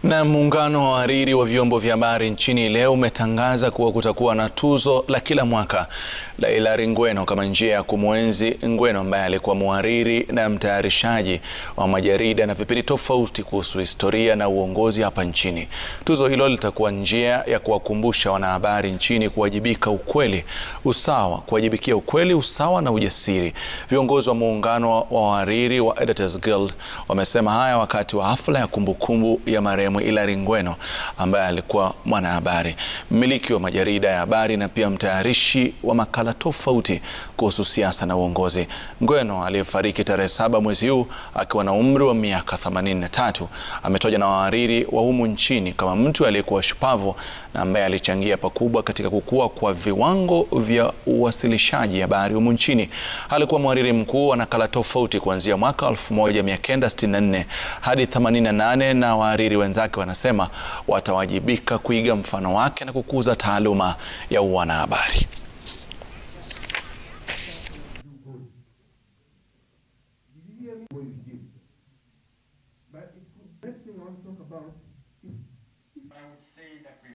Na muungano wa wahariri wa vyombo vya habari nchini leo umetangaza kuwa kutakuwa na tuzo la kila mwaka la Hilary Ngweno kama njia ya kumwenzi Ngweno ambaye alikuwa mhariri na mtayarishaji wa majarida na vipindi tofauti kuhusu historia na uongozi hapa nchini. Tuzo hilo litakuwa njia ya kuwakumbusha wanahabari nchini kuwajibika ukweli, usawa, kuwajibikia ukweli, usawa na ujasiri. Viongozi wa muungano wa wahariri wa Editors Guild wamesema haya wakati wa hafla ya kumbukumbu ya marehemu Hilary Ngweno ambaye alikuwa mwanahabari, mmiliki wa majarida ya habari na pia mtayarishi wa makala tofauti kuhusu siasa na uongozi. Ngweno aliyefariki tarehe saba mwezi huu akiwa na umri wa miaka 83 ametajwa na wahariri wa humu nchini kama mtu aliyekuwa shupavu na ambaye alichangia pakubwa katika kukua kwa viwango vya uwasilishaji habari humu nchini. Alikuwa mhariri mkuu wa nakala tofauti kuanzia mwaka 1964 hadi 88 na wahariri wenzake wanasema watawajibika kuiga mfano wake na kukuza taaluma ya uanahabari.